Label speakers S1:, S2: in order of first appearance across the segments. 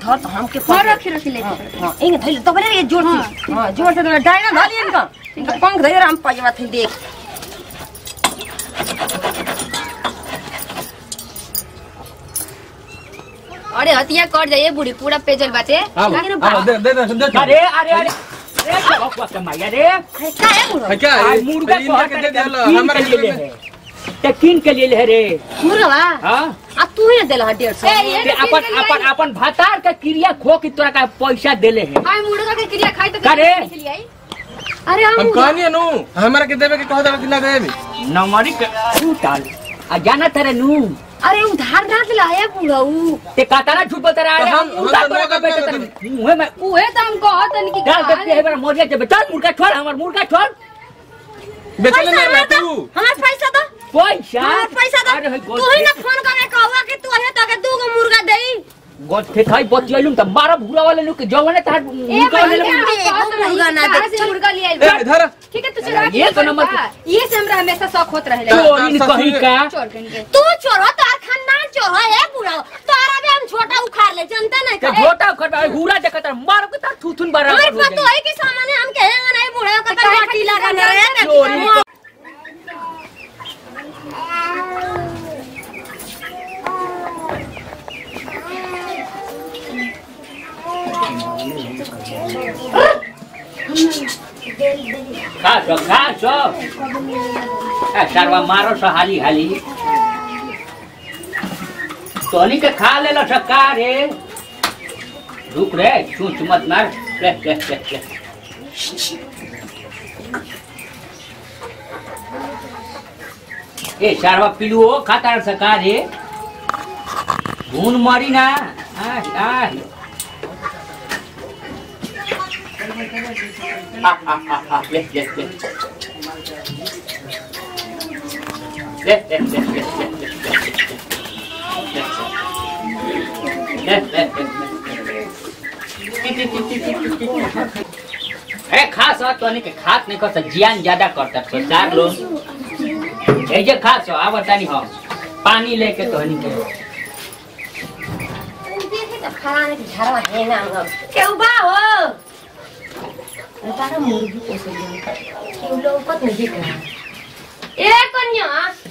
S1: धर तो हमके
S2: हाँ रखी रखी ले
S1: हाँ हाँ इंग धइल तो बरे ये जोर से हां जोर से डायना धाली इनका इनका पंख धइल हम पाजवा थी देख
S2: अरे हतिया कट जाइए बूढ़ी पूरा पेजल बाटे
S3: अब
S2: लागे ना
S3: अब
S2: बा-
S3: दे दे दे दे
S4: अरे अरे अरे अरे क्या बकवास कर माया रे
S1: अरे का है बुढ़ो
S3: है क्या
S4: आज
S3: है
S4: मुर्गा
S3: मुर्गा
S4: को
S3: के
S4: हटा
S3: दे
S4: के
S3: दिया
S4: कीन
S3: हमारे
S4: के लिए
S3: घर
S4: ले
S3: में
S4: है ते कीन के लिए ले रे
S1: मुर्गा
S4: हाँ
S1: आ तू ही देला हा 150
S2: ए, ये
S4: ते
S2: तो
S4: अपन
S2: कीन के लिए
S4: अपन अपन भातार के क्रिया खो के तोरा का पैसा देले है
S2: हाय मुर्गा के क्रिया खाई तो
S4: का रे?
S2: के लिए आई अरे हम
S3: हम कहनी नु हमारा के देवे के कह दे कि ना देबी
S4: नमरी के उताल आ जाना तेरे नू
S1: अरे उधार ना दिला है बुढ़ऊ
S4: ते कातारा झूठ बोलते रहा
S3: तो
S4: हम
S3: हम- हम
S4: उतार
S3: तो
S4: तोरा का
S3: नगद
S4: बेचे
S3: नगद
S4: तेरे मुंह में
S2: उहे तो हम कहत हन कि
S4: डाल देते है बड़ा मोरिया जब चल मुर्गा छोड़ हमर मुर्गा छोड़
S3: बेचले ना ना तू
S1: हमार पैसा दो
S4: पैसा
S1: हमार पैसा दो
S4: अरे है
S1: तू ही ना फोन करके कहवा कि तू है तो के दू गो मुर्गा देई
S4: गोथे थाई बचियलुम त मारा भूरा वाले लोग के जवाने तार
S2: ए
S4: मुर्गा वाले
S2: भाई
S4: लोग
S2: हम कहत
S1: मुर्गा
S2: मुर्गा
S1: ना
S2: ना
S1: दे।
S2: दे मुर्गा ले आई
S3: ए धर
S2: ठीक है तू चला
S4: ये तो नंबर-
S2: ये से हमरा हमेशा शौक होत रहे
S4: चोरी
S3: तो-
S4: कहीं का
S2: चोर कहीं
S1: तू चोरो तार खानदान चोरो है बुढ़ा तारा भी हम छोटा उखाड़ ले जनता नहीं
S4: ते
S1: का
S4: झोटा कर बा हुरा देखत रह, मार के तार थुथुन बारा
S1: हमारे पास तो है कि सामान्य हम कहेंगे नहीं बुढ़ा का तो माटी लगा ना रहे
S4: चोरी खा सो खा सो ए सरवा मारो सो हाली हाली तोनी के खा ले लो सक्का रे रुक रे चूच मत मार ले ले ले ले ए सरवा पिलुओ खाता सका रे घून मारी ना आ आ आ आ आ आ ले ले ले ले ले ले ले ले ए खास हो तो नहीं के खात नहीं कर जियान ज्यादा करता तो चार लोग ए जे खास हो आव तानी हो पानी लेके तो नहीं के
S1: खाने की झरवा है ना हम केहू बा हो तारा मुर्गी पोसे ले केहू लोग पत नहीं देख रहा ए कन्या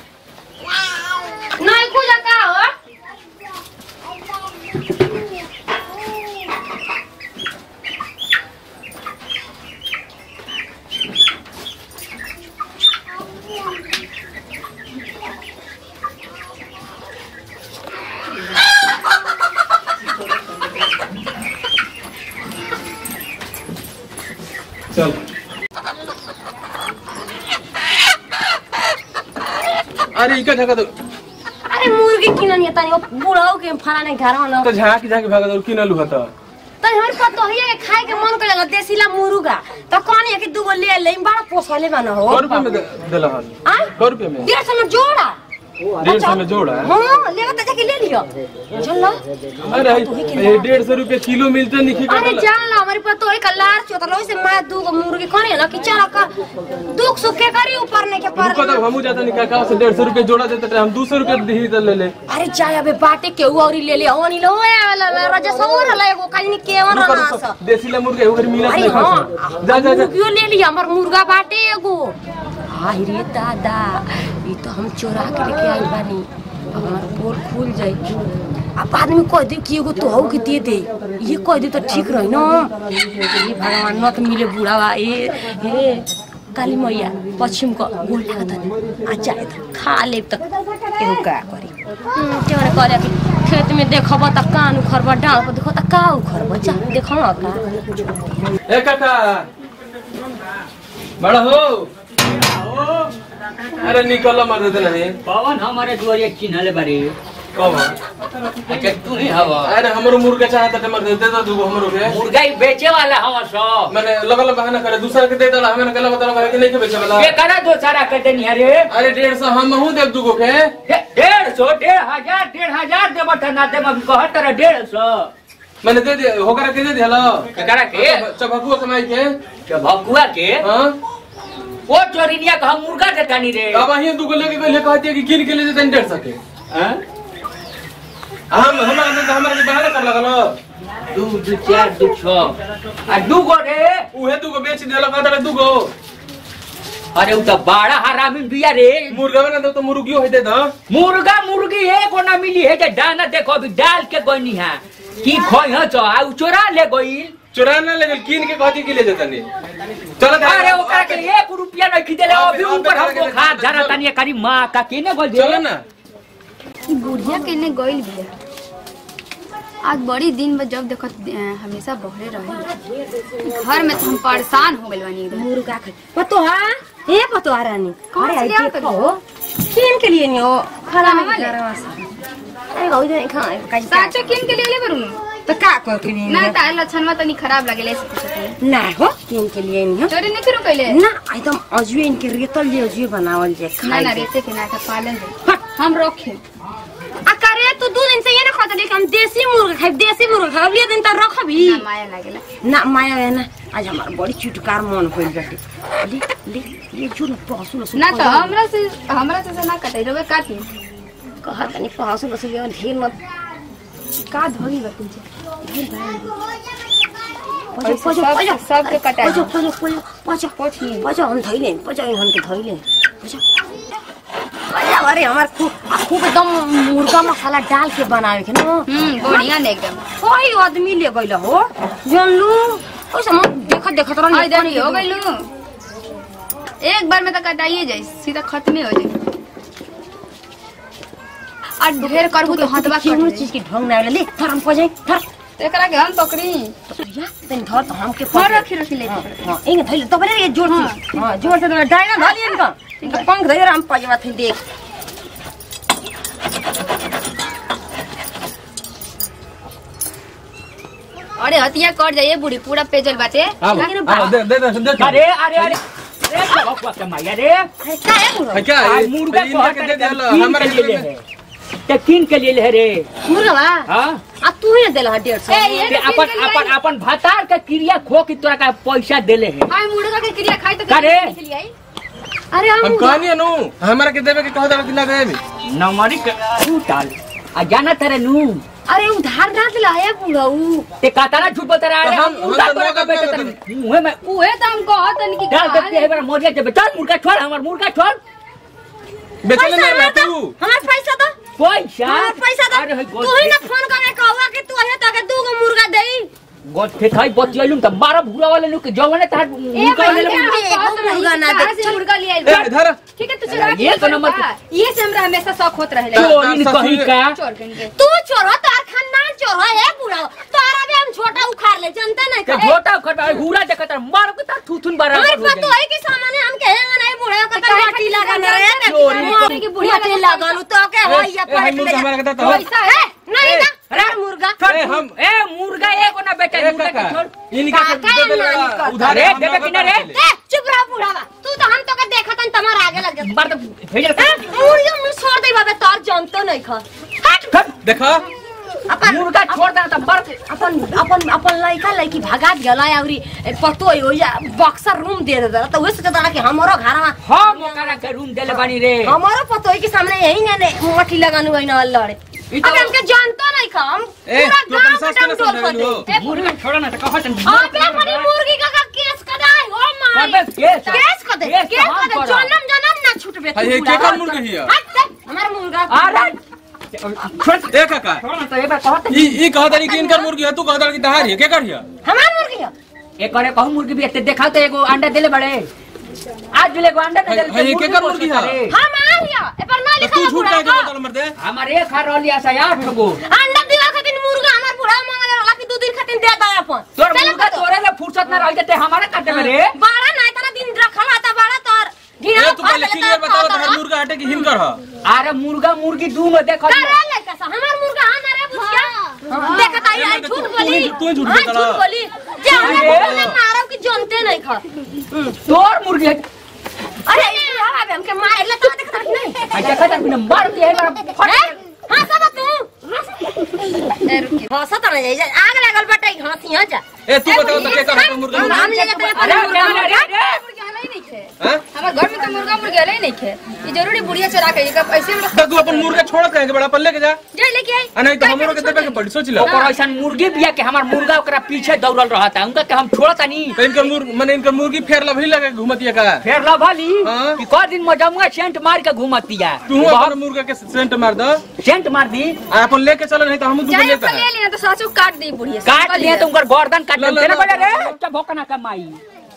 S1: नहीं कुछ का हो
S3: चल अरे इका झका दो
S1: अरे मुर्गी किनन ये तनी बुढ़ाऊ के फलाने घर में
S3: तो झाकी झाकी भागा दो किन लू हता
S1: तनी हमारे पास तो है के खाए के मन करेला देसीला मुर्गा तो कौन है कि दूगो ले ले बड़ा पोसले बना हो
S3: सौ रुपये में दे- देला हन
S1: आ
S3: सौ रुपये में
S1: डेढ़ सौ में जोड़ा
S3: डेढ़ सौ में जोड़ा है
S1: हाँ ले बता जाके ले लियो चल लो
S3: अरे ये डेढ़ सौ रुपये किलो मिलते नहीं
S1: अरे जान ला हमारे पास तो एक लार चोतलो से मैं दू गो मुर्गी कोनी ना कि चला का दुख सुख के करी ऊपर नहीं के पर
S3: रुको तब हमू जाता नहीं का से डेढ़ सौ रुपये जोड़ा देते थे हम दो सौ रुपये दी तो ले ले
S1: अरे जाय अबे बाटे के औरी ले ले ओनी लो ए वाला राजा सौर हला एगो काली के वन
S3: रुको
S1: ना
S3: रुको देसी ला मुर्गा एगो मिला
S1: अरे
S3: नहीं
S1: हाँ
S3: खा जा जा जा
S1: मुर्गियो ले लिया हमार मुर्गा बाटे एगो हाय रे दादा ये तो हम चोरा के लेके आइल बानी अब हमार पोल खुल जाई अब आदमी कह दे कि एगो तो के दे दे ये कह दे तो ठीक रही ना ये भगवान न तो मिले बुढ़ावा ए हे काली मैया पश्चिम को गोल लागत नहीं आ जाए तो खा ले तो एगो का करी हम्म, के माने कहले कि खेत में देखब त कान उखरब डाँड़ पर देखब त का उखरब जा देखब का
S3: ए काका बड़ा हो अरे निकल मर देते नहीं
S4: पवन हमारे दुआरे चिन्हले बारे
S3: कब
S4: अच्छा तू ही हवा
S3: अरे हमरो मुर्गा चाहता थे मर दे दे दो हमरो के
S4: मुर्गा ही बेचे वाला हवा सब
S3: मैंने लगल बहाना करे दूसरा के दे दला हमें गला बता कि नहीं के बेचे वाला
S4: ये करा दो सारा कहते नहीं अरे
S3: अरे डेढ़ सौ हम हूँ देख दूगो के
S4: डे- डेढ़ सौ डेढ़ हजार डेढ़ हजार दे बता ना दे मैं कहत रहा डेढ़ सौ
S3: मैंने दे दिया होकर के दे दिया लो
S4: करा के
S3: चबकुआ कमाई के
S4: जब भगुआ के
S3: हाँ
S4: वो चोरिनिया का हम मुर्गा देता नहीं रे
S3: अब वही दूगो लेके गए कहती है कि गिन के ले देते डेढ़ सौ के
S4: हाँ?
S3: हम हमारा तो हमारा के बहाना कर लगल
S4: दू दू चार दू छह आ दू गो रे
S3: उहे दूगो बेच देला कहता रे दूगो
S4: अरे उ त बड़ा हरामी बिया रे
S3: मुर्गा बना दो तो मुर्गियो है दे दो
S4: मुर्गा मुर्गी एगो ना मिली है जे दाना देखो अभी डाल के गईनी है की खोई ह चो आ उ चोरा ले गईल
S3: चुरा ना ले कीन के कहती के ले देता नहीं चलो
S4: अरे ओकरा के एक रुपया नहीं खरीदले अभी ऊपर हमको खा धरा तनी करी मां का केने गल
S3: चलो ना
S2: बुढ़िया केने गइल बिया आज बड़ी दिन में जब देखत अ, हमेशा बहरे रहे घर में तो हम परेशान हो गइल बानी एकदम
S1: मुर्गा खा पतोहा ए पतोहा रानी
S2: कौन
S1: अरे
S2: सी
S1: आई
S2: लिया
S1: देखो किन के लिए नहीं हो खड़ा में
S2: वाले?
S1: घरवा से अरे गौ दे खा कैसे
S2: साचो किन के लिए ले बरू
S1: तो का कर के लिए
S2: ना तार लक्षण तनी खराब लगेले से पूछत हई।
S1: ना हो किन के लिए नहीं हो
S2: चोरी नहीं करू कइले
S1: ना एकदम अजुए इनके रेतल जे अजुए बनावल जे
S2: ना
S1: खाई
S2: ना
S1: जे।
S2: रेते के नाटक पालन है हम रखे
S1: आ करे तू दू दिन से ये ना खाता कि हम देसी मुर्गा खाई देसी मुर्गा खाई अगले दिन त रखबी
S2: ना माया लागेला
S1: ना माया है ना आज हमार बड़ी चुटकार मन होइल बाटे ले ले ये जो ना पहसु लसु
S2: ना तो हमरा से हमरा से ना कटाई रोबे काटी
S1: कहा तनी पहसु लसु ले ढेर मत
S2: का धोगी बा तुझे
S1: पजो
S2: ऐसे
S1: पजो
S2: सब-
S1: पजो
S2: सबके कटा
S1: पजो
S2: दो।
S1: पजो पजो पजो
S2: पोछी
S1: पजो हम धइले पजो इनहन के धइले पजो पजो अरे हमार खूब आ खूब एकदम मुर्गा मसाला डाल के बनावे के ना
S2: हम्म बढ़िया ने एकदम
S1: कोई आदमी ले गइल हो जानलू ओसे मत देखत देखत रह
S2: आई देखी हो गइलू एक बार में तो कटाइए जाई सीधा खत्म हो जाई और ढेर करबू तो हटवा कट
S1: कोनो
S2: जाई।
S1: चीज के ढंग ना ले थर हम पजै थर
S2: तो एकरा के हम पकड़ी
S1: या तनी धर त हम के
S2: और रखी रखी ले
S1: हां इंग धइले तबरे ये जोर से हां जोर से डायना धलिए इनका इनका पंख धइले हम पजवा थे देख
S2: अरे हतिया कट जाइए बूढ़ी पूरा पेजल बाटे
S3: आओ आओ दे दे दे दे
S4: अरे अरे अरे अरे बाबा के माया रे
S1: अरे का है मुर्गा
S3: है क्या
S4: आ,
S3: ये
S4: मुर्गा
S3: इनका के दे दे लो हमारे
S4: के लिए है ते किन के लिए है रे
S1: मुर्गा बा
S4: हां
S1: आ तू ही ना देला डेढ़ सौ
S2: ए, ये
S4: ते
S2: तो
S4: अपन
S2: किन के
S4: अपन
S2: लिए
S4: अपन भातार के क्रिया खो के तोरा का पैसा देले है
S2: आई मुर्गा के क्रिया खाई तो
S4: का रे?
S2: के लिए आई
S1: अरे हम
S3: हम कहनी नु हमारा के देवे के कहता कि ना देबी
S4: नमरी के उताल आ जाना तेरे नू
S1: अरे उधार ना दिला है बुढ़ऊ
S4: ते काताना झूठ बता रहा है
S3: तो हम-
S4: हम मुर्गा
S3: हम तो
S4: तोरा का
S3: नौकर
S4: बेटे
S3: कर
S4: तेरे मुंह में
S2: उहे तो हम कहत हन कि
S4: डाल
S2: खा
S4: देते हैं बड़ा मोरिया जब चल मुर्गा छोड़ हमार मुर्गा छोड़
S3: बेचले
S1: पैसा
S3: ना
S1: ना
S3: तू
S1: हमार पैसा दो
S4: पैसा
S1: हमार पैसा दो
S4: अरे है
S1: तू ही ना फोन करके कहवा कि तू है तो के दू गो मुर्गा देई
S4: गोठे खाई बतियालुम त मारा भूरा वाले नु के जवाने तार
S2: ए
S4: मुर्गा
S2: भाई
S4: वाले
S2: हम
S1: मुर्गा
S2: कहत रही
S1: मुर्गा ना
S2: कि कहाँ
S1: दे।
S2: से मुर्गा ले
S3: ए
S2: आई
S3: धर
S2: ठीक है तू चुरा
S4: ये
S2: के
S4: तो नंबर
S2: नंबर ये से हमरा हमेशा शौक होत रहे
S4: चोरी
S3: सासू
S4: कहीं
S3: रे।
S4: का
S2: चोर कहीं के
S1: तू चोर हो तार खानदान चोर है ए बुढ़ऊ तोरा भी हम छोटा उखाड़ ले जानते नहीं
S4: के
S1: का
S4: झोटा खटा हुरा देखत मारो के तार थूथुन बारा
S1: हमारे पास तो है कि सामाने हम कहेंगे नहीं बुढ़े का तो माटी लगा ना रे
S4: चोरी
S2: चोरी की बुढ़िया
S1: माटी लगा लू तो के हो या
S3: ए, हम
S1: पलट ले
S3: मुर्गा हमारा के देता हो
S2: पैसा है
S1: नहीं
S3: ए,
S1: ना रे मुर्गा
S3: ए, हम-
S4: ए मुर्गा एको ना बेटे
S3: ए
S4: मुर्गा के
S3: काका
S4: छोड़
S3: इनका के
S1: काका
S3: दे दे
S1: नानी करता।
S3: उधार
S4: अरे,
S3: हम
S4: देवे
S3: नौकर
S4: कि ना रे?
S3: कर ले।
S1: ए चुप रह बुढ़ावा तू तो हम तो के देखत हन तुम्हारे आगे लग गया
S4: मार तो भेजल
S1: ए मुर्गा मुंह छोड़ दे बाबे तार जानतो नहीं खा हट
S3: देखा
S1: अपन
S4: मुर्गा छोड़ दे त मार के
S1: अपन अपन अपन लड़का लड़की भगात गला अउरी पतो हो या बक्सर रूम दे दे तो वैसे कहता कि हमरो घरवा
S4: हम ओकरा के रूम देले बानी रे
S1: हमारो पतो है कि सामने यही ना ने मठी लगानु है ना लड़े
S4: ई तो-
S1: अबे हमके जानतो नहीं खा हम
S3: ए
S1: पूरा
S3: तू अपन
S1: गांव
S3: सास
S1: में
S3: के ना
S1: डंडोर कर
S3: समझालू
S1: दे
S3: हो
S4: मुर्गा छोड़ ना त कहत
S1: अबे हमारी मुर्गी का का केस कदाई हो माई
S4: अबे केस
S1: केस कर दे
S4: केस
S1: केस
S4: हम
S1: कर दे
S4: करब।
S1: जन्म जन्म ना छूटबे
S3: हाय, ये केकर मुर्गी हिया?
S1: हमार मुर्गा
S4: अरे छोड़
S3: ए काका
S4: छोड़ ना त एबे कहत
S3: ई ई कहता रही कि इनकर मुर्गी है तू कहता रही कि तहार है के कर हिया
S1: हमार मुर्गी है
S4: एक करे कहूं मुर्गी भी एते देखा तो एगो अंडा देले बड़े आज भी एगो अंडा दे
S3: हाय, हाय, ये केकर मुर्गी है?
S1: हमार है ए पर ना
S3: तो
S1: लिखा
S3: तू झूठ
S1: बुढ़ा
S3: कह के
S1: का
S3: बता मर दे
S4: हमारे एक खा रहली आशा आठ गो
S1: अंडा दीवा खातिर मुर्गा हमार बुढ़ा मांगले वाला कि दो दिन खातिर दे दे अपन
S4: तोर
S1: चल
S4: मुर्गा
S1: तो।
S4: तोरे ले फुर्सत ना रह जते हमारे काटे में रे
S1: बाड़ा ना इतना दिन रखल आता बाड़ा तोर घिना
S3: ए तू पहले क्लियर बता तहार मुर्गा हटे कि हिनकर है
S4: अरे मुर्गा मुर्गी दूनो देखो
S1: अरे लड़का सा हमार मुर्गा हां ना रे बुझिया देखत आई आई झूठ बोली
S3: तू ही झूठ
S1: हाँ,
S3: बोल रहा।
S1: झूठ बोली जे हमने
S4: अरे।
S1: बोले मारो कि जानते नहीं खा
S4: तोर मुर्गी है
S1: अरे ये हवा हमके मार ले तो देखत नहीं
S4: आ देखा त बिना मार के है मेरा
S1: हैं? हाँ सब तू
S2: ए रुकिए
S1: हंसत रह जाई जा आग लागल बटाई हंसी जा
S3: ए तू बता तो के कर हटे मुर्गा
S1: हम ले जाते हैं
S4: अरे
S1: अपन मुर्गा
S4: अरे, अरे,
S1: मुर्गा।
S4: अरे,
S2: मुर्गा नहीं नहीं थे
S3: हाँ?
S2: हमारे घर में तो मुर्गा मुर्गा ले नहीं खे ये जरूरी बुढ़िया चरा के ये ऐसे में
S3: तो तू अपन मुर्गा छोड़त कहे के बड़ा अपन लेके जा
S2: जाए लेके आई
S3: आ नहीं तो हमरो के देबे के पड़ी सोच लो
S4: ओकर ऐसा मुर्गी बिया के हमार मुर्गा ओकरा पीछे दौड़ल रहता उनका के हम छोड़ता नहीं
S3: तो इनकर मुर्ग माने इनकर मुर्गी फेर लभी लगे घुमतिया का
S4: फिर लभली
S3: हाँ।
S4: कि क दिन मजमुआ सेंट मार के घूमतिया
S3: तू अपन मुर्गा के सेंट मार दो
S4: सेंट मार दी
S3: आ अपन लेके चलो नहीं तो हम दूसरे
S2: जाए
S3: लेता
S2: अपन ले लेना तो सासू काट दी बुढ़िया
S4: काट लिए तो उनकर गर्दन काट
S3: ला, ला,
S4: देना
S3: ला,
S4: पड़े
S3: ला,
S4: रे क्या भोकना कमाई